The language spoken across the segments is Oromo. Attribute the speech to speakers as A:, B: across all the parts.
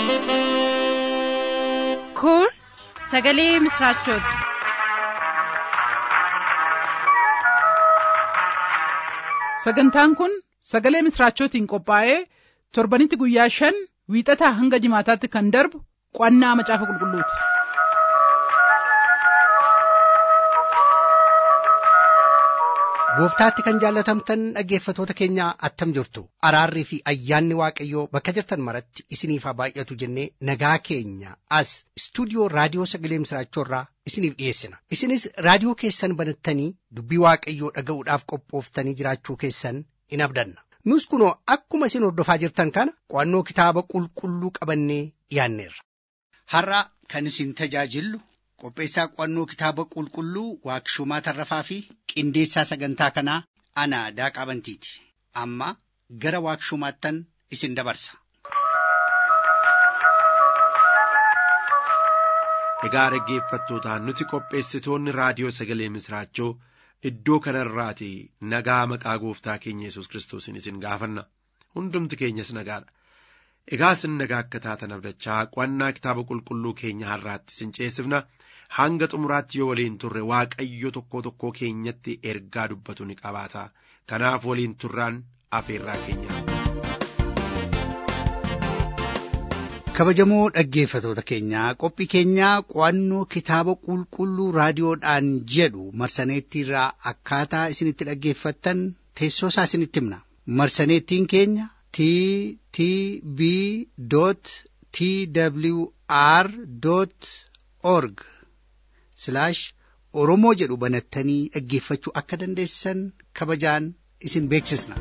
A: Kun sagalee misraachooti.
B: Sagantaan kun sagalee misraachootiin qophaa'ee torbanitti guyyaa shan wiixataa hanga jimaataatti kan darbu qo'annaa macaafa qulqulluuti.
C: Gooftaatti kan jaallatamtan dhaggeeffatoota keenya attam jirtu araarrii fi ayyaanni waaqayyoo bakka jirtan maratti isiniif haa baay'atu jennee nagaa keenya as istuudiyoo raadiyoo sagalee misraachoorraa isiniif dhiyeessina isinis raadiyoo keessan banattanii dubbii waaqayyoo dhaga'uudhaaf qophooftanii jiraachuu keessan in abdanna nus kunoo akkuma isin hordofaa jirtan kana qo'annoo kitaaba qulqulluu qabannee dhiyaanneerra. Har'a kan isin tajaajillu qopheessaa qo'annoo kitaaba qulqulluu waaqshumaa tarrafaa fi qindeessaa sagantaa kanaa ana daaqaa bantiiti amma gara waaqshumaattan isin dabarsa.
D: Egaa dhaggeeffattootaan nuti qopheessitoonni raadiyoo sagalee misraachoo iddoo kanarraati nagaa maqaa gooftaa keenya yesus kiristoosiin isin gaafanna hundumti keenyas nagaadha. Egaa isin nagaa akka taatan abdachaa qo'annaa kitaaba qulqulluu keenya har'aatti isin ceesifna. hanga xumuraatti yoo waliin turre waaqayyo tokkoo tokkoo keenyatti ergaa dubbatu ni qabaata kanaaf waliin turraan afeerraa keenya.
C: kabajamoo dhaggeeffatoota keenyaa qophii keenyaa qo'annoo kitaaba qulqulluu raadiyoodhaan jedhu marsaneettiirraa akkaataa isinitti dhaggeeffattan teessoo isaa isinitti himna marsaneettiin keenya t t b t w r org Silaash Oromoo jedhu banattanii dhaggeeffachuu akka dandeessan kabajaan isin beeksisna.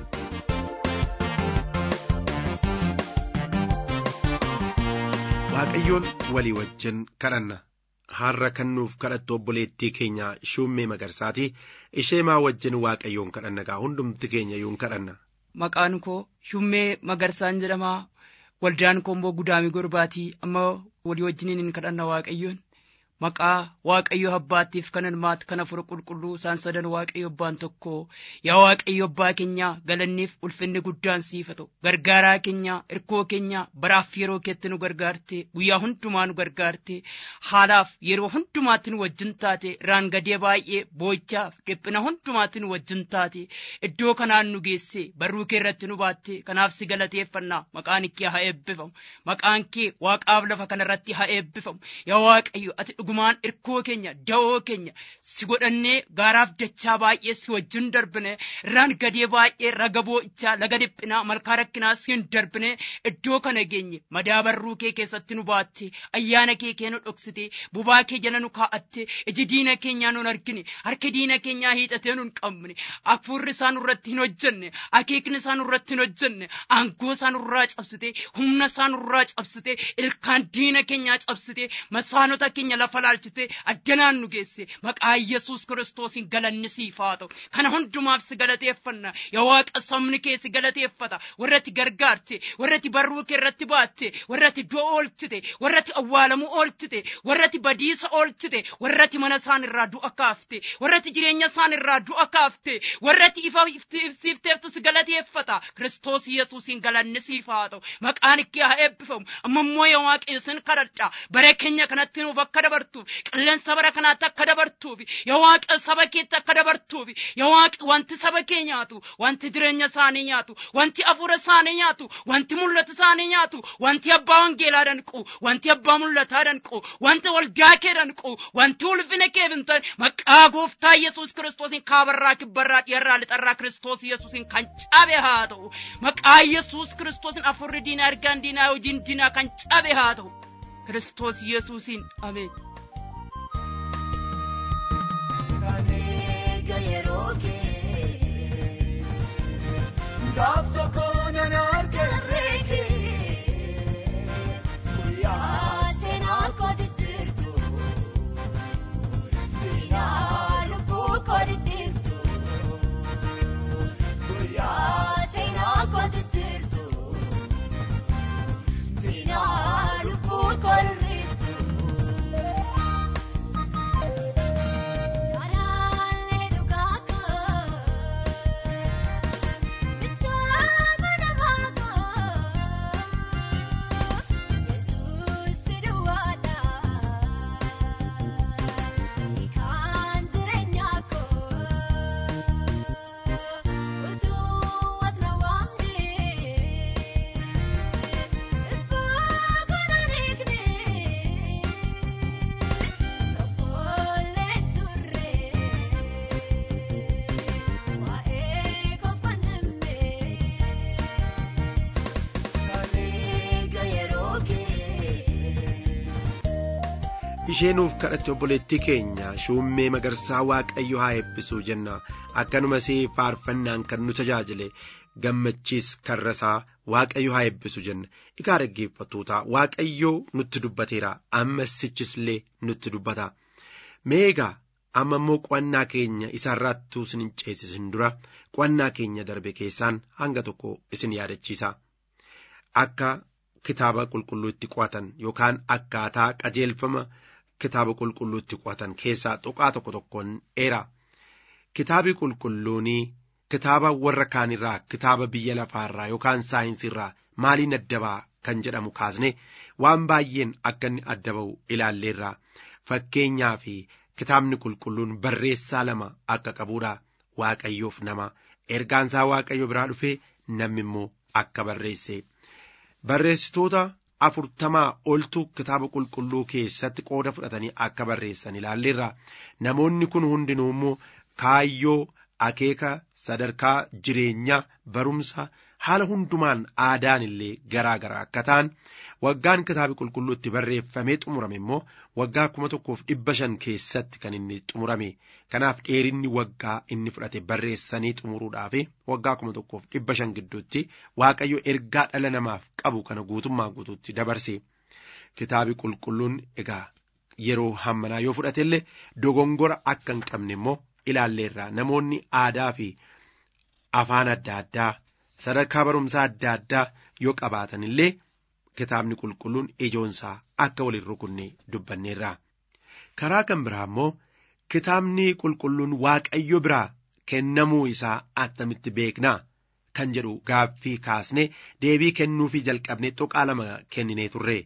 D: Waaqayyoon walii wajjin kadhanna. Har'a kan nuuf kadhattu obboleettii keenya Shummee Magarsaati. Ishee maa wajjin Waaqayyoon kadhanna gaa hundumti keenya yuun kadhanna.
E: Maqaan koo Shummee Magarsaan jedhama. Waldaan komboo gudaamii gorbaatii amma walii wajjiniin hin kadhanna Waaqayyoon. Maqaa Waaqayyo abbaattiif kan ilmaatti kan afur qulqulluu isaan sadan Waaqayyo abbaan tokko yaa Waaqayyo abbaa keenya galanniif ulfinni guddaan siif haa ta'u gargaaraa keenya irkoo keenya baraaf yeroo keetti nu gargaarte guyyaa hundumaa nu gargaarte haalaaf yeroo hundumaatti nu wajjin taate irraan gadee baay'ee boo'ichaaf dhiphina hundumaatti nu wajjin taate iddoo kanaan nu geesse barruu kee irratti nu baatte kanaaf si galateeffannaa maqaan kee haa eebbifamu maqaan kee waaqaaf lafa kanarratti haa eebbifamu yaa Waaqayyo ati dhugumaan irkoo keenya da'oo keenya si godhannee gaaraaf dachaa baay'ee si wajjin darbine irraan gadee baay'ee raga boo'ichaa laga dhiphinaa malkaa rakkinaa siin darbine iddoo kana geenye madaabarruu kee keessatti nu baatte ayyaana kee kee nu dhoksite bubaa kee jala nu kaa'atte iji diina keenyaa nun argine harki diina keenyaa hiixatee nun qabne hafuurri isaa nurratti hin hojjenne akeekni isaa nurratti hin hojjenne aangoo isaa nurraa cabsite humna isaa nurraa cabsite ilkaan diina keenyaa cabsite masaanota keenya lafa laalchite addanaan nu geesse maqaa yesus kiristoosiin galanni siif haa ta'u kana hundumaaf si galateeffanna yaa waaqa sabni kee si galateeffata warratti gargaarte warratti barruu kee irratti baatte warratti du'a oolchite warratti awwaalamuu oolchite warratti badiisa oolchite warratti mana isaan irraa du'a kaafte warratti jireenya isaan irraa du'a kaafte warratti ifa ibsiifteeftu si galateeffata kiristoos yesuusiin galanni siif haa ta'u maqaan kee haa eebbifamu amma immoo yaa waaqa isin kadhadha bara keenya kanatti nuuf akka dabartuuf qilleensa bara kanaatti akka dabartuuf yaa waaqa saba keetti akka dabartuuf yaa waaqa wanti saba kee nyaatu wanti jireenya isaanii nyaatu wanti afuura isaanii nyaatu wanti mul'ata isaanii nyaatu wanti abbaa wangeelaa danqu wanti abbaa mul'ataa danqu wanti waldaa kee danqu wanti ulfina kee bintan maqaa gooftaa yesuus kiristoosiin kaabarraa kibbarraa dhiyarraa lixarraa kiristoos yesuusiin kan cabe haa ta'u maqaa yesuus kiristoosiin afurri diinaa ergaan diinaa hojiin diinaa kan cabe haa ta'u kiristoos yesuusiin ameen.
F: Gaaf tokko nan argarree kee guyyaa seenaa kooti jirtu diinaa lubbuu kooti jirtu guyyaa seenaa kooti jirtu diinaa lubbuu kooti jirtu. Karaalee dhugaa koo.
D: ishee nuuf kadhatte obboleettii keenya shuummee magarsaa waaqayyo haa eebbisuu jenna akkanumas faarfannaan kan nu tajaajile gammachiis karrasaa waaqayyo haa eebbisu jenna egaa dhaggeeffattoota waaqayyo nutti dubbateera ammas sichislee nutti dubbata mee egaa amma immoo qo'annaa keenya isaarraattuu isin hin ceesisin dura qo'annaa keenya darbe keessaan hanga tokko isin yaadachiisa akka kitaaba qulqulluutti qo'atan yookaan akkaataa qajeelfama kitaaba qulqulluutti qo'atan keessaa tuqaa tokko tokkoon dheera kitaabi qulqulluunii kitaaba warra kaanirraa kitaaba biyya lafaarraa yookaan saayinsirraa maaliin adda ba'a kan jedhamu kaasne waan baay'een akka inni adda ba'u ilaalleerra fakkeenyaa fi kitaabni qulqulluun barreessaa lama akka qabuudha waaqayyoof nama ergaansaa waaqayyo biraa dhufee namni immoo akka barreesse barreessitoota afurtamaa oltu kitaaba qulqulluu keessatti qooda fudhatanii akka barreessan ilaalleerra namoonni kun hundinuu immoo kaayyoo akeeka sadarkaa jireenyaa barumsa haala hundumaan aadaan illee garaa garaa akka ta'an waggaan kitaabi qulqulluu itti barreeffamee xumurame immoo waggaa kuma tokkoof dhibba shan keessatti kan inni xumurame kanaaf dheerinni waggaa inni fudhate barreessanii xumuruudhaaf waggaa kuma tokkoof dhibba shan gidduutti waaqayyo ergaa dhala namaaf qabu kana guutummaa guutuutti dabarse kitaabi qulqulluun egaa yeroo hammanaa yoo fudhate illee dogongora akka hin qabne immoo ilaalleerra namoonni aadaa fi afaan adda addaa sadarkaa barumsaa adda addaa yoo qabaatan illee kitaabni qulqulluun ijoonsaa akka waliin rukunne dubbanneerra karaa kan biraa immoo kitaabni qulqulluun waaqayyo biraa kennamuu isaa attamitti beeknaa kan jedhu gaaffii kaasne deebii kennuufii jalqabne tuqaa lama kenninee turre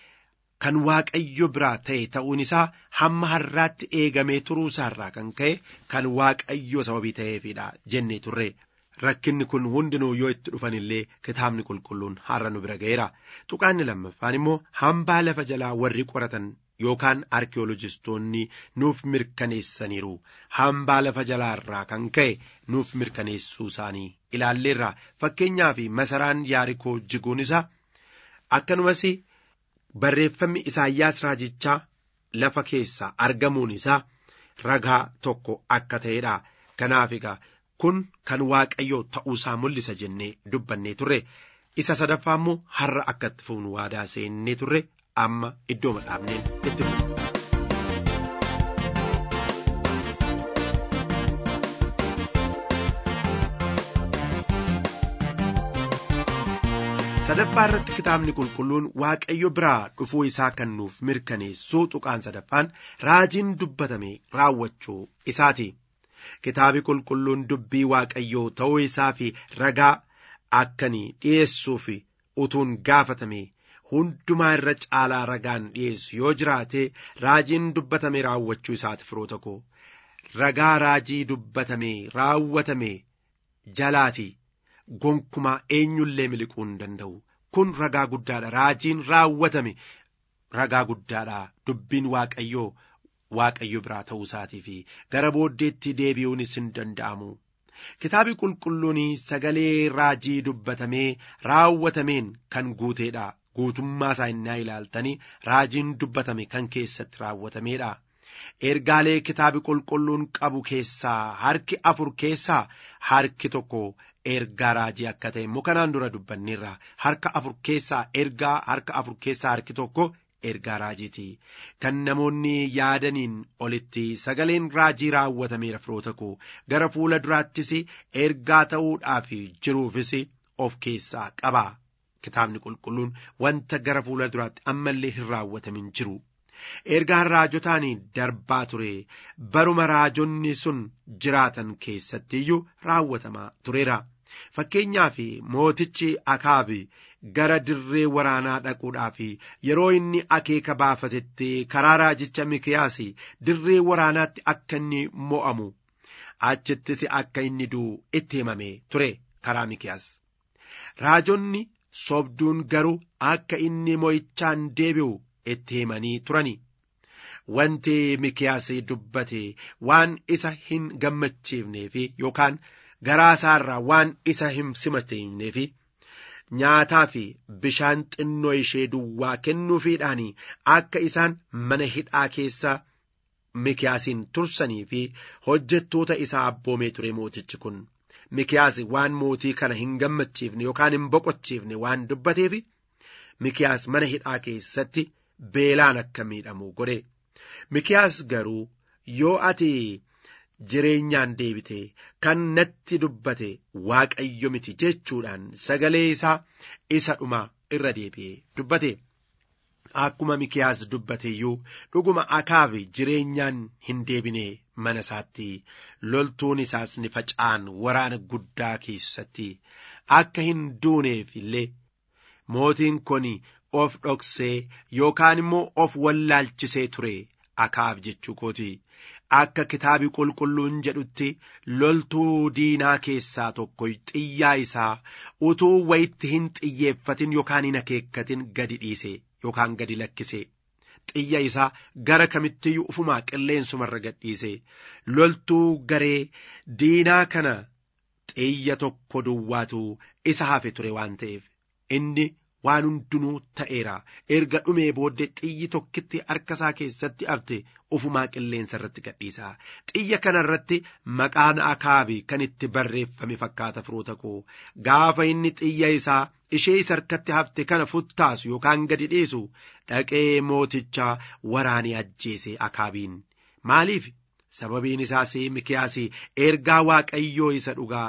D: kan waaqayyo biraa ta'e ta'uun isaa hamma har'aatti eegamee turuu isaarraa kan ka'e kan waaqayyo sababii ta'eefidha jennee turre rakkinni kun hundinuu yoo itti dhufan illee kitaabni qulqulluun har'a nu bira ga'eera tuqaanni lammaffaan immoo hambaa lafa jalaa warri qoratan yookaan arkeolojistoonni nuuf mirkaneessaniiru hambaa lafa jalaarraa kan ka'e nuuf mirkaneessuu isaanii ilaalleerra fakkeenyaa fi masaraan yaarikoo jiguun isaa akkanumas barreeffamni isaayyaas raajichaa lafa keessaa argamuun isaa ragaa tokko akka ta'edha kanaaf egaa kun kan waaqayyoo ta'uusaa mul'isa jennee dubbannee turre isa sadaffaa immoo har'a akka itti fuunu waadaa seennee turre amma iddoo madhaabneen itti fuunu. sadaffaa irratti kitaabni qulqulluun waaqayyo biraa dhufuu isaa kan nuuf mirkaneessuu tuqaan sadaffaan raajiin dubbatame raawwachuu isaati kitaabi qulqulluun dubbii waaqayyoo ta'uu isaa fi ragaa akkanii dhi'eessuuf utuun gaafatame hundumaa irra caalaa ragaan dhi'eessu yoo jiraate raajiin dubbatame raawwachuu isaati firoota koo ragaa raajii dubbatame raawwatame jalaati. gonkumaa eenyullee miliquu hin danda'u kun ragaa guddaadha raajiin raawwatame ragaa guddaadha dubbiin waaqayyoo waaqayyo biraa ta'uu isaatii fi gara booddeetti deebi'uunis hin danda'amu kitaabi qulqulluun sagalee raajii dubbatamee raawwatameen kan guuteedha guutummaa isaa innaa ilaaltanii raajiin dubbatame kan keessatti raawwatameedha. ergaalee kitaabi qulqulluun qabu keessaa harki afur keessaa harki tokko ergaa raajii akka ta'e immoo kanaan dura dubbanneerra harka afur keessaa ergaa harka afur keessaa harki tokko ergaa raajiiti kan namoonni yaadaniin olitti sagaleen raajii raawwatameera firoota koo gara fuula duraattis ergaa ta'uudhaaf jiruufis of keessaa qaba kitaabni qulqulluun wanta gara fuula duraatti ammallee hin raawwatamin jiru. ergaan raajotaan darbaa ture baruma raajonni sun jiraatan keessatti iyyuu raawwatamaa tureera fakkeenyaaf mootichi akaabi gara dirree waraanaa dhaquudhaaf yeroo inni akeeka baafatetti karaa raajicha mikiyaas dirree waraanaatti akka inni mo'amu achittis akka inni du'u itti himame ture karaa mikiyaas raajonni sobduun garuu akka inni mo'ichaan deebi'u itti himanii turani wanti mikiyaas dubbate waan isa hin gammachiifneef yookaan garaa isaarraa waan isa hin simateefneef nyaataa fi bishaan xinnoo ishee duwwaa kennuufiidhaan akka isaan mana hidhaa keessa mikiyaasiin tursanii fi hojjettoota isaa abboomee ture mootichi kun mikiyaas waan mootii kana hin gammachiifne yookaan hin boqochiifne waan dubbateef mikiyaas mana hidhaa keessatti beelaan akka miidhamu godhe mikiyaas garuu yoo ati jireenyaan deebite kan natti dubbate waaqayyo miti jechuudhaan sagalee isaa isa dhuma irra deebi'ee dubbate. Akkuma mikiyaas dubbate iyyuu dhuguma akaabi jireenyaan hin deebine mana isaatti loltuun isaas ni faca'an waraana guddaa keessatti akka hin duuneef illee mootiin kun of dhoksee yookaan immoo of wallaalchisee ture akaab jechuu kooti. Akka kitaabi qulqulluun jedhutti loltuu diinaa keessaa tokko xiyyaa isaa utuu wayitti hin xiyyeeffatin yookaan hin akeekkatin gadi dhiise yookaan gadi lakkise. Xiyya isaa gara kamittiyyuu ufumaa qilleensumarra gadhiise loltuu garee diinaa kana xiyya tokko duwwaatu isa hafe ture waan ta'eef inni waan hundinuu ta'eera erga dhumee booddee xiyyi tokkitti harka isaa keessatti hafte ufumaa qilleensa irratti gadhiisa xiyya kana irratti maqaan akaabi kan itti barreeffame fakkaata firoota koo gaafa inni xiyya isaa ishee isa harkatti hafte kana futtaasu yookaan gadi dhiisu dhaqee mooticha waraanee ajjeese akaabiin maaliif sababiin isaas mikiyaas ergaa waaqayyoo isa dhugaa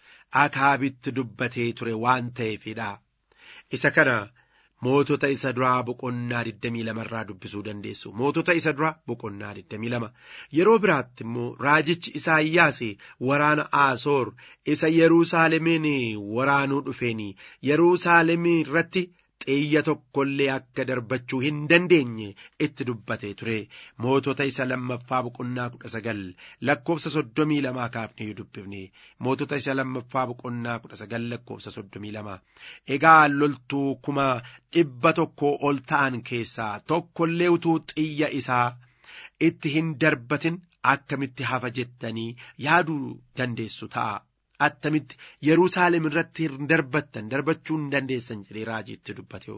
D: akaabitti dubbatee ture waan ta'eefidha. isa kana mootota isa duraa boqonnaa 22 irraa dubbisuu dandeessu mootota isa duraa boqonnaa 22 yeroo biraatti immoo raajichi isaayyaas waraana aasoor isa yerusaalemiin waraanuu dhufeen yerusaalemii irratti xiyya tokkollee akka darbachuu hin dandeenye itti dubbatee ture mootota isa lammaffaa boqonnaa kudha sagal lakkoofsa soddomii lamaa kaafnee dubbifne mootota isa lammaffaa boqonnaa kudha sagal lakkoofsa soddomii lama egaa loltuu kuma dhibba tokko ol ta'an keessaa tokkollee utuu xiyya isaa itti hin darbatin akkamitti hafa jettanii yaaduu dandeessu ta'a. attamitti Yerusaalem irratti hin darbattan darbachuu hin dandeessan jedhee raajiitti dubbate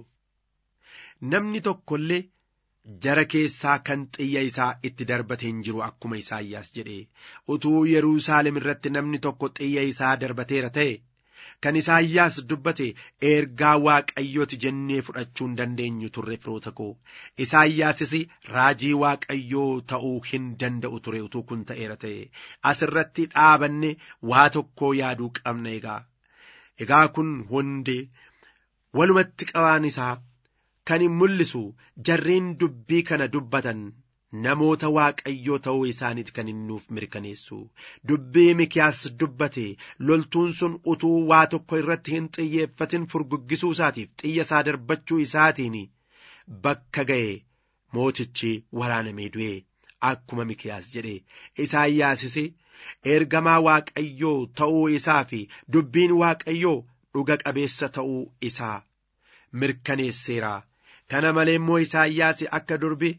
D: namni tokkollee jara keessaa kan xiyya isaa itti darbate hin jiru akkuma isaayyaas jedhe utuu Yerusaalem irratti namni tokko xiyya isaa darbateera ta'e kan isaayyaas dubbate ergaa waaqayyooti jennee fudhachuu hin dandeenyu turre firoota koo isaayyaasis raajii waaqayyoo ta'uu hin danda'u ture utuu kun ta'eera ta'e asirratti dhaabanne waa tokkoo yaaduu qabna egaa egaa kun hundi walumatti qabaan isaa kan hin mul'isu jarreen dubbii kana dubbatan namoota waaqayyoo ta'uu isaaniiti kan hin nuuf mirkaneessu dubbii mikiyaas dubbate loltuun sun utuu waa tokko irratti hin xiyyeeffatin furguggisuu isaatiif xiyya isaa darbachuu isaatiin bakka ga'e mootichi waraanamee du'e akkuma mikiyaas jedhe isaayyaasis ergamaa waaqayyoo ta'uu isaa fi dubbiin waaqayyoo dhuga qabeessa ta'uu isaa mirkaneesseera kana malee immoo isaayyaas akka durbi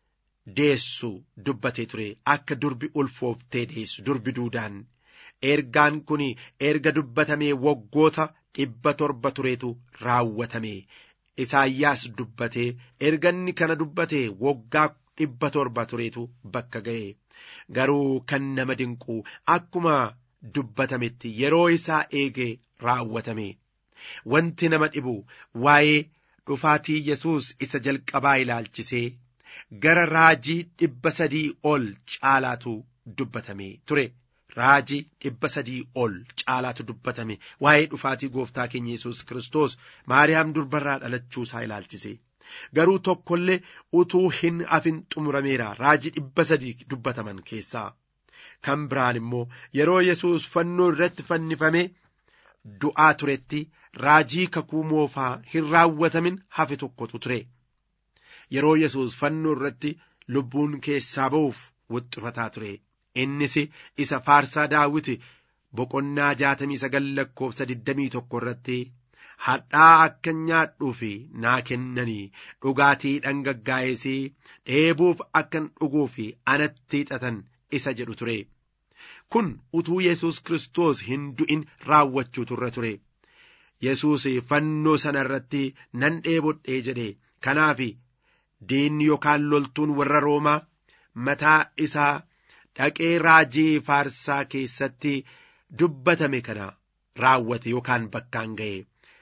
D: deessu dubbatee ture akka durbi ulfooftee deessu durbi duudaan ergaan kun erga dubbatamee waggoota dhibba torba tureetu raawwatame isaayyaas dubbatee erganni kana dubbatee waggaa dhibba torba tureetu bakka ga'e garuu kan nama dinqu akkuma dubbatametti yeroo isaa eege raawwatame wanti nama dhibu waa'ee dhufaatii yesus isa jalqabaa ilaalchisee gara raajii dhibba sadii ol caalaatu dubbatame ture raajii dhibba sadii ol caalaatu dubbatame waa'ee dhufaatii gooftaa keenya yesus kiristoos maariyaam durbarraa dhalachuu isaa ilaalchise garuu tokkollee utuu hin afin xumurameera raajii dhibba sadii dubbataman keessaa kan biraan immoo yeroo yesus fannoo irratti fannifame du'aa turetti raajii kakuu moofaa hin raawwatamin hafe tokkotu ture. yeroo yesus fannoo irratti lubbuun keessaa ba'uuf wuxxifataa ture innis isa faarsaa daawiti boqonnaa jaatamii sagal lakkoofsa digdamii tokko irratti hadhaa akka nyaadhuuf naa kennanii dhugaatii dhangaggaa'es dheebuuf akkan dhuguuf anatti hixatan isa jedhu ture kun utuu yesus kiristoos hin du'in raawwachuu turre ture yesus fannoo sana irratti nan dheebodhee jedhe kanaaf diinni yookaan loltuun warra roomaa mataa isaa dhaqee raajii faarsaa keessatti dubbatame kana raawwate yookaan bakkaan ga'e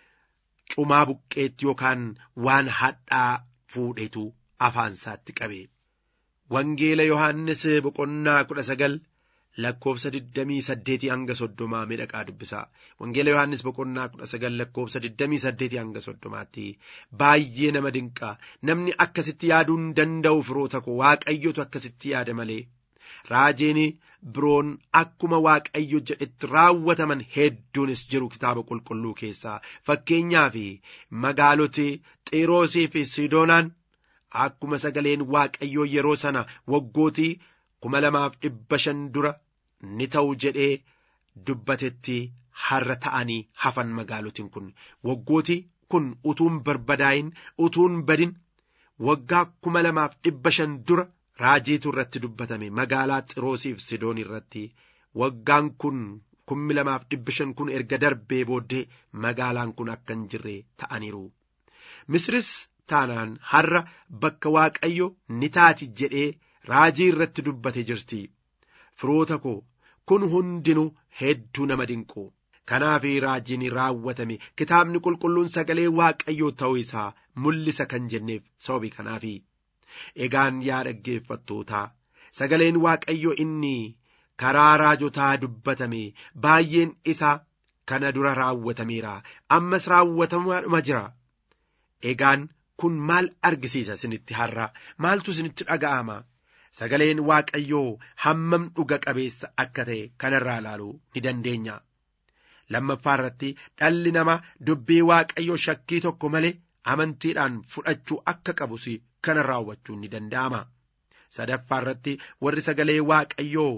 D: cumaa buqqeetti yookaan waan hadhaa fuudhetu afaansaatti qabe. Wangeela Yohaannis boqonnaa kudha sagal lakkoofsa digdamii saddeetii hanga soddomaa miidhaqaa dubbisaa. Wangeela Yohaannis boqonnaa kudha sagal lakkoofsa digdamii saddeetii hanga soddomaatti baay'ee nama dinqaa namni akkasitti yaaduu hin danda'u firoota koo waaqayyotu akkasitti yaada malee. Raajiin biroon akkuma waaqayyo jedhetti raawwataman hedduunis jiru kitaaba qulqulluu keessaa fakkeenyaaf magaaloti xiiroosii fi siidoonaan akkuma sagaleen waaqayyoo yeroo sana waggootii kuma lamaaf dhibba shan dura ni ta'u jedhee dubbatetti har'a ta'anii hafan magaalotiin kun waggootii kun utuun barbadaa'in utuun badin waggaa kuma lamaaf dhibba shan dura raajiitu irratti dubbatame magaalaa xiroosiif sidoon irratti waggaan kun kummi lamaaf dhibba shan kun erga darbee booddee magaalaan kun akka hin jirre ta'aniiru misris taanaan har'a bakka waaqayyo ni taati jedhee raajii irratti dubbate jirti firoota koo kun hundinuu hedduu nama dinqu kanaaf raajiin raawwatame kitaabni qulqulluun sagalee waaqayyoo ta'uu isaa mul'isa kan jenneef sababii kanaafi egaan yaa dhaggeeffattootaa sagaleen waaqayyo inni karaa raajotaa dubbatame baay'een isaa kana dura raawwatameera ammas raawwatamaa jira egaan kun maal argisiisa isinitti har'a maaltu isinitti dhaga'ama sagaleen waaqayyoo hammam dhuga qabeessa akka ta'e kanarraa ilaaluu ni dandeenya lammaffaa irratti dhalli namaa dubbii waaqayyoo shakkii tokko malee amantiidhaan fudhachuu akka qabus kana raawwachuu ni danda'ama sadaffaa irratti warri sagalee waaqayyoo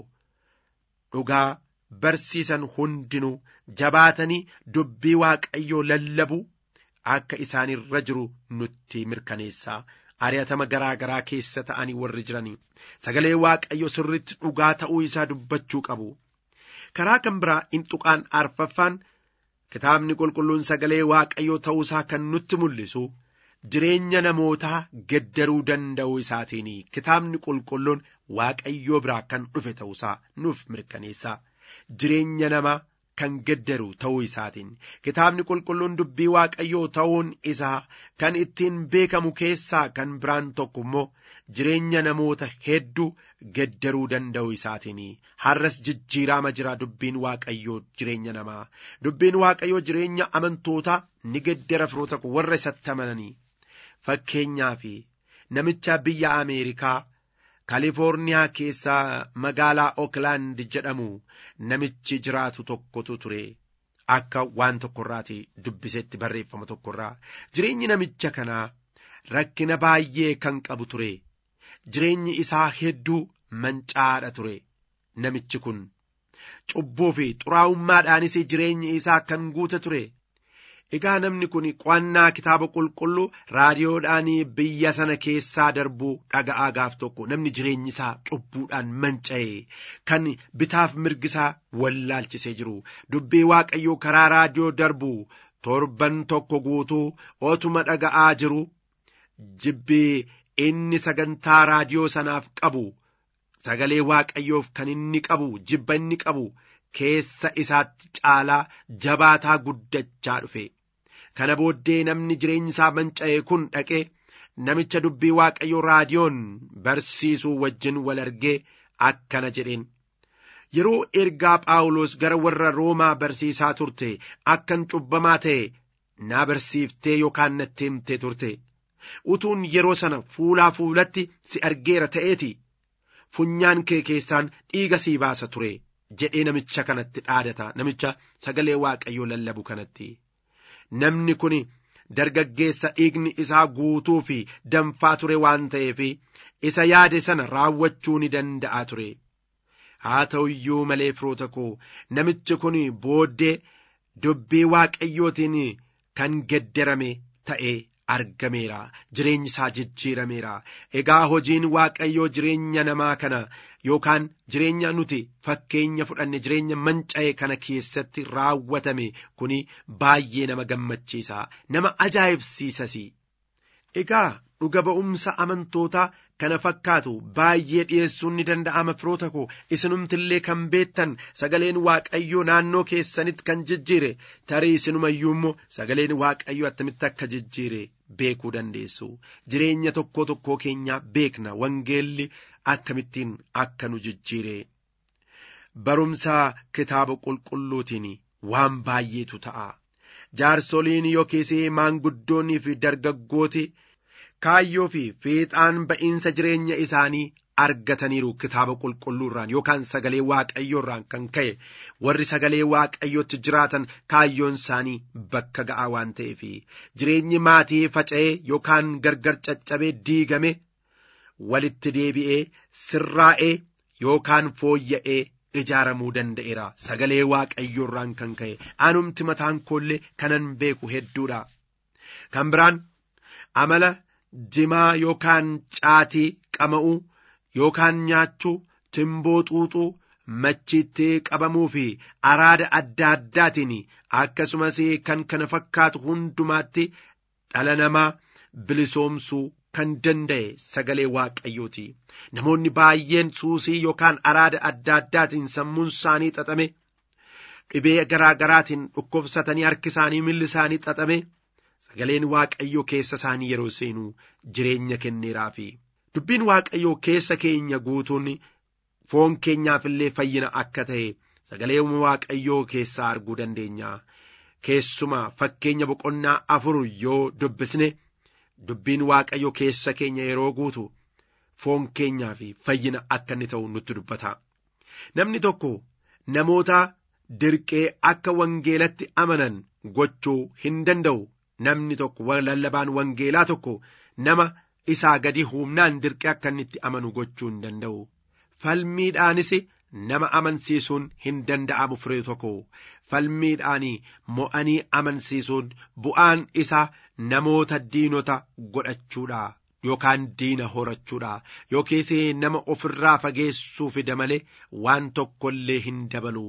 D: dhugaa barsiisan hundinuu jabaatanii dubbii waaqayyoo lallabuu akka isaan irra jiru nutti mirkaneessaa ari'atama garaa garaa keessa ta'anii warri jiranii sagalee waaqayyo sirritti dhugaa ta'uu isaa dubbachuu qabu karaa kan biraa inxuqaan arfaffaan kitaabni qulqulluun sagalee waaqayyoo ta'uu isaa kan nutti mul'isu jireenya namootaa geddaruu danda'uu isaatiin kitaabni qulqulluun waaqayyoo biraa kan dhufe ta'uusaa nuuf mirkaneessa jireenya namaa kan geddaru ta'uu isaatiin kitaabni qulqulluun dubbii waaqayyoo ta'uun isaa kan ittiin beekamu keessaa kan biraan tokko immoo jireenya namoota hedduu geddaruu danda'uu isaatiin har'as jijjiiraama jira dubbiin waaqayyoo jireenya namaa dubbiin waaqayyoo jireenya amantootaa ni geddara firoota warra isatti amananii fakkeenyaaf namicha biyya ameerikaa kaalifoorniyaa keessaa magaalaa ooklaand jedhamu namichi jiraatu tokkotu ture akka waan tokkorraati dubbisetti barreeffama tokkorraa jireenyi namicha kanaa rakkina baay'ee kan qabu ture jireenyi isaa hedduu mancaadha ture namichi kun cubbuu fi xuraa'ummaadhaanis jireenyi isaa kan guute ture egaa namni kun qo'annaa kitaaba qulqulluu raadiyoodhaan biyya sana keessaa darbuu dhaga'aa gaaf tokko namni jireenyi isaa cubbuudhaan manca'e kan bitaaf mirgisaa wallaalchisee jiru dubbii waaqayyoo karaa raadiyoo darbu torban tokko guutuu otuma dhaga'aa jiru jibbii inni sagantaa raadiyoo sanaaf qabu sagalee waaqayyoof kan inni qabu jibba inni qabu keessa isaatti caalaa jabaataa guddachaa dhufe. kana booddee namni jireenyi isaa manca'e kun dhaqee namicha dubbii waaqayyoo raadiyoon barsiisuu wajjin wal argee akkana jedheen yeroo ergaa phaawulos gara warra roomaa barsiisaa turte akkan cubbamaa ta'e naa barsiiftee yookaan natti himtee turte utuun yeroo sana fuulaa fuulatti si argeera ta'eeti funyaan kee keessaan dhiiga sii baasa ture jedhee namicha kanatti dhaadata namicha sagalee waaqayyoo lallabu kanatti. namni kun dargaggeessa dhiigni isaa guutuu fi danfaa ture waan ta'eef isa yaade sana raawwachuu ni danda'a ture haa ta'u iyyuu malee firoota koo namichi kun booddee dubbii waaqayyootiin kan geddarame ta'ee argameera jireenyi isaa jijjiirameera egaa hojiin waaqayyoo jireenya namaa kana yookaan jireenya nuti fakkeenya fudhanne jireenya manca'e kana keessatti raawwatame kuni baay'ee nama gammachiisa nama ajaa'ibsiisas egaa dhuga ba'umsa amantootaa kana fakkaatu baay'ee dhi'eessuun ni danda'ama firoota koo isinumtillee kan beettan sagaleen waaqayyoo naannoo keessanitti kan jijjiire tarii isinumayyuu immoo sagaleen waaqayyoo attamitti akka jijjiire beekuu dandeessu jireenya tokkoo tokkoo keenyaa beekna wangeelli akkamittiin akka nu jijjiire barumsa kitaaba qulqulluutiin waan baay'eetu ta'a jaarsoliin yookiis maanguddoonnii fi dargaggooti kaayyoo fi fiixaan ba'iinsa jireenya isaanii argataniiru kitaaba qulqulluurraan yookaan sagalee waaqayyoorraan kan ka'e warri sagalee waaqayyootti jiraatan kaayyoon isaanii bakka ga'aa waan ta'eef jireenyi maatii faca'ee yookaan gargar caccabee diigame walitti deebi'ee sirraa'ee yookaan fooyya'ee ijaaramuu danda'eera sagalee waaqayyoorraan kan ka'e anumti mataan koollee kanan beeku hedduudha kan biraan amala jimaa yookaan caatii qama'uu yookaan nyaachuu timboo xuuxuu machiitti qabamuu fi araada adda addaatiin akkasumas kan kana fakkaatu hundumaatti dhala namaa bilisoomsuu kan danda'e sagalee waaqayyooti namoonni baay'een suusii yookaan araada adda addaatiin sammuun isaanii xaxame dhibee garaa garaatiin dhukkubsatanii harki isaanii milli isaanii xaxame sagaleen waaqayyoo keessa isaanii yeroo seenuu jireenya kenneeraafi dubbiin waaqayyoo keessa keenya guutuun foon keenyaaf illee fayyina akka ta'e sagalee waaqayyoo keessaa arguu dandeenya keessuma fakkeenya boqonnaa afur yoo dubbisne dubbiin waaqayyoo keessa keenya yeroo guutu foon keenyaa fi fayyina akka inni ta'u nutti dubbata namni tokko namoota dirqee akka wangeelatti amanan gochuu hin danda'u namni tokko lallabaan wangeelaa tokko nama isaa gadi humnaan dirqee akka inni itti amanu gochuu hin danda'u falmiidhaanis nama amansiisuun hin danda'amu firee tokko falmiidhaan mo'anii amansiisuun bu'aan isaa namoota diinota godhachuudha yookaan diina horachuudha yookiis nama ofirraa fageessuu fida malee waan tokko illee hin dabalu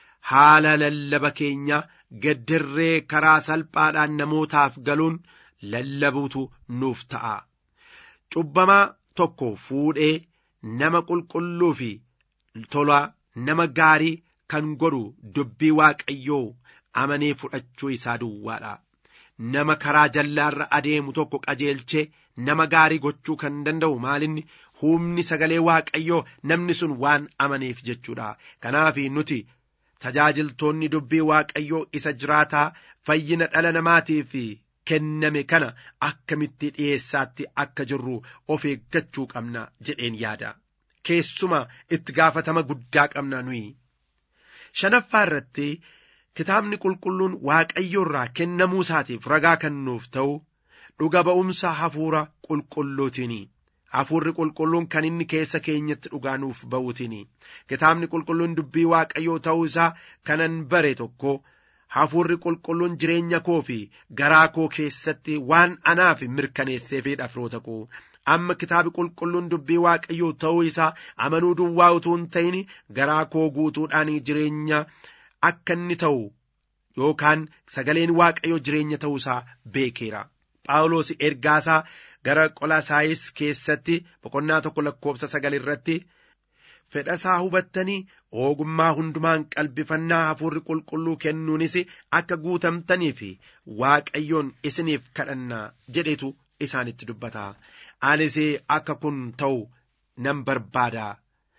D: haala lallaba keenya gaddirree karaa salphaadhaan namootaaf galuun lallabuutu nuuf ta'a cubbamaa tokko fuudhee nama qulqulluu fi tola nama gaarii kan godhu dubbii waaqayyoo amanee fudhachuu isaa duwwaadha nama karaa jallaarra adeemu tokko qajeelchee nama gaarii gochuu kan danda'u maalinni humni sagalee waaqayyoo namni sun waan amaneef jechuudha kanaaf nuti tajaajiltoonni dubbii waaqayyoo isa jiraataa fayyina dhala namaatiif kenname kana akkamitti dhi'eessaatti akka jirru of eeggachuu qabna jedheen yaada keessuma itti gaafatama guddaa qabna nuyi shanaffaa irratti kitaabni qulqulluun waaqayyo irraa kennamuu isaatiif ragaa kan nuuf ta'u dhuga ba'umsa hafuura qulqulluutiini hafuurri qulqulluun kan inni keessa keenyatti dhugaa nuuf ba'uutiini kitaabni qulqulluun dubbii waaqayyoo ta'uu isaa kanan bare tokko hafuurri qulqulluun jireenya koo fi garaa koo keessatti waan anaaf mirkaneesseefidha firoota koo amma kitaabi qulqulluun dubbii waaqayyoo ta'uu isaa amanuu duwwaa utuu hin ta'in garaa koo guutuudhaan jireenya akka inni ta'u yookaan sagaleen waaqayyoo jireenya ta'uu isaa beekeera phaawulos ergaasaa gara qolaasaayis keessatti boqonnaa tokko lakkoobsa sagal irratti fedhasaa hubattanii ogummaa hundumaan qalbifannaa hafuurri qulqulluu kennuunis akka guutamtanii fi waaqayyoon isiniif kadhannaa jedhetu isaanitti dubbata anis akka kun ta'u nan barbaada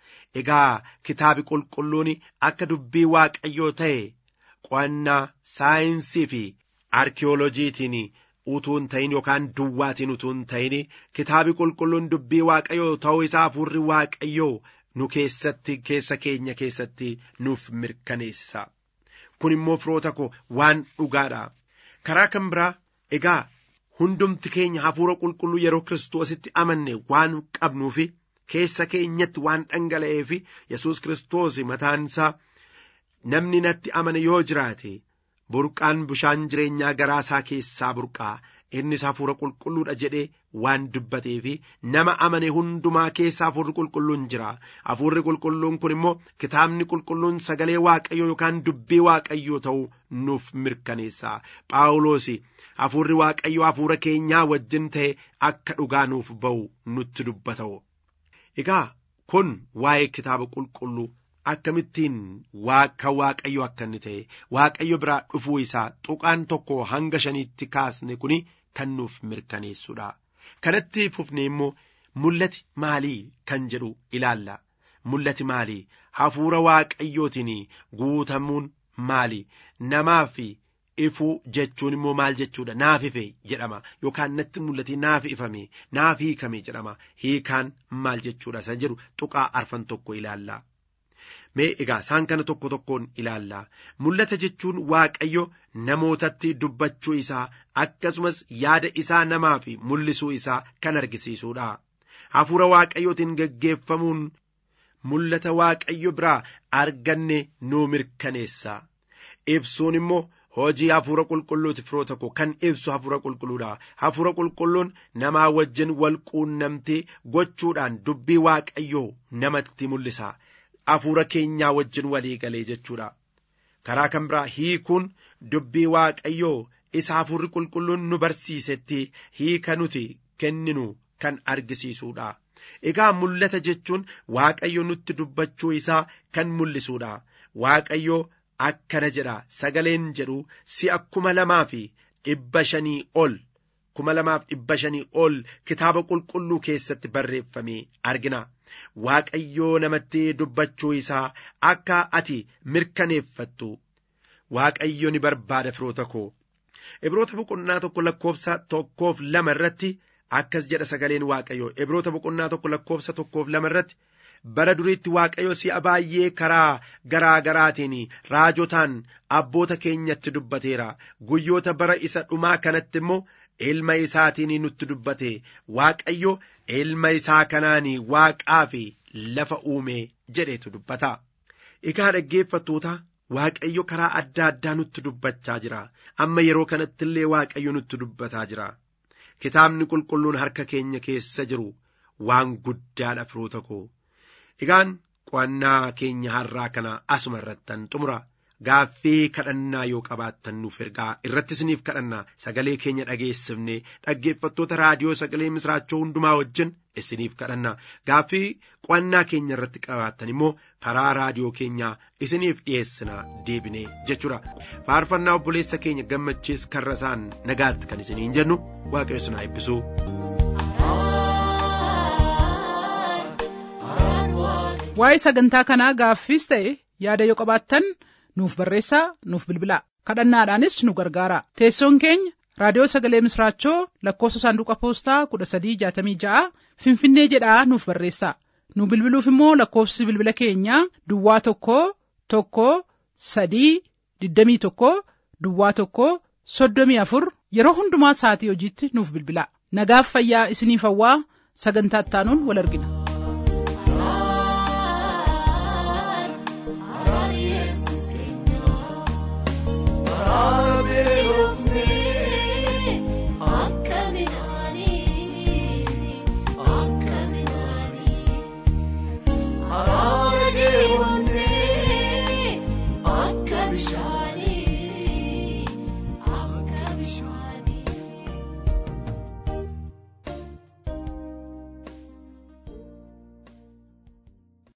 D: egaa kitaabi qulqulluun akka dubbii waaqayyoo ta'e qo'annaa saayinsii fi arkiyooloojiitiin utuu hin ta'in yookaan duwwaatiin utuu hin ta'in kitaabi qulqulluun dubbii waaqayyoo ta'uu isaa hafuurri waaqayyoo nu keessatti keessa keenya keessatti nuuf mirkaneessa kun immoo firoota koo waan dhugaadha karaa kan biraa egaa hundumti keenya hafuura qulqulluu yeroo kiristoositti amanne waan qabnuufi keessa keenyatti waan dhangala'eef yesus kiristoos mataan isaa namni natti amane yoo jiraate burqaan bishaan jireenyaa garaa isaa keessaa burqaa innis hafuura qulqulluudha jedhee waan dubbatee fi nama amane hundumaa keessa hafuurri qulqulluun jira hafuurri qulqulluun kun immoo kitaabni qulqulluun sagalee waaqayyoo yookaan dubbii waaqayyoo ta'uu nuuf mirkaneessa phaawulos hafuurri waaqayyoo hafuura keenyaa wajjin ta'e akka dhugaa nuuf ba'u nutti dubbata'u egaa kun waa'ee kitaaba qulqulluu akkamittiin kan waaqayyo akka inni ta'e waaqayyo biraa dhufuu isaa tuqaan tokko hanga shaniitti kaasne kuni kan nuuf mirkaneessudha kanatti fufne immoo mul'ati maalii kan jedhu ilaalla mul'ati maalii hafuura waaqayyootiin guutamuun maali namaaf ifuu jechuun immoo maal jechuudha naaf ife jedhama yookaan natti mul'ate naaf ifame naaf hiikame jedhama hiikaan maal jechuudha isa jedhu tuqaa arfan tokko ilaalla. mee egaa isaan kana tokko tokkoon ilaalla mul'ata jechuun waaqayyo namootatti dubbachuu isaa akkasumas yaada isaa namaaf mul'isuu isaa kan argisiisuudha hafuura waaqayyootiin geggeeffamuun mul'ata waaqayyo biraa arganne nuu mirkaneessa ibsuun immoo hojii hafuura qulqulluuti firoota koo kan ibsu hafuura qulqulluudha hafuura qulqulluun namaa wajjin wal quunnamtee gochuudhaan dubbii waaqayyoo namatti mul'isa hafuura keenyaa wajjin walii galee jechuudha karaa kan biraa hiikuun dubbii waaqayyoo isa hafuurri qulqulluun nu barsiisetti hiika nuti kenninu kan argisiisuudha egaa mul'ata jechuun waaqayyo nutti dubbachuu isaa kan mul'isuudha waaqayyo akkana jedha sagaleen jedhu si'a kuma lamaa fi dhibba shanii ol kuma lamaaf dhibba shanii ol kitaaba qulqulluu keessatti barreeffame argina waaqayyoo namatti dubbachuu isaa akka ati mirkaneeffattu waaqayyo ni barbaada firoota koo ibroota boqonnaa tokko lakkoofsa tokkoof lama irratti akkas jedha sagaleen waaqayyo ibroota boqonnaa tokko lakkoofsa tokkoof lama irratti bara duriitti waaqayyo si'a baay'ee karaa garaa garaatiin raajotaan abboota keenyatti dubbateera guyyoota bara isa dhumaa kanatti immoo ilma isaatiin nutti dubbate waaqayyo ilma isaa kanaan waaqaa fi lafa uume jedhetu dubbata egaa dhaggeeffattoota waaqayyo karaa adda addaa nutti dubbachaa jira amma yeroo kanatti illee waaqayyo nutti dubbataa jira kitaabni qulqulluun harka keenya keessa jiru waan guddaadha firoota koo egaan qo'annaa keenya har'aa kana asuma irrattan xumura gaaffii kadhannaa yoo qabaattan nuuf ergaa irratti isiniif kadhannaa sagalee keenya dhageessifne dhaggeeffattoota raadiyoo sagalee misraachoo hundumaa wajjin isiniif kadhannaa gaaffii qo'annaa keenya irratti qabaattan immoo karaa raadiyoo keenyaa isiniif dhiyeessina deebine jechuudha faarfannaa obboleessa keenya gammachiis karra isaan nagaatti kan isiniin jennu waaqayyo isin haa eebbisu.
B: waa'ee sagantaa kanaa gaaffiis ta'e yaada yoo qabaattan nuuf barreessaa nuuf bilbilaa kadhannaadhaanis nu gargaara teessoon keenya raadiyoo sagalee misraachoo lakkoofsa saanduqa poostaa kudha sadii jaatamii ja'a finfinnee jedhaa nuuf barreessaa nu bilbiluuf immoo lakkoofsi bilbila keenyaa duwwaa tokko tokko sadii digdamii tokko duwwaa tokko soddomii afur yeroo hundumaa sa'atii hojiitti nuuf bilbilaa nagaaf fayyaa isiniif hawwaa sagantaa ittaanuun wal argina.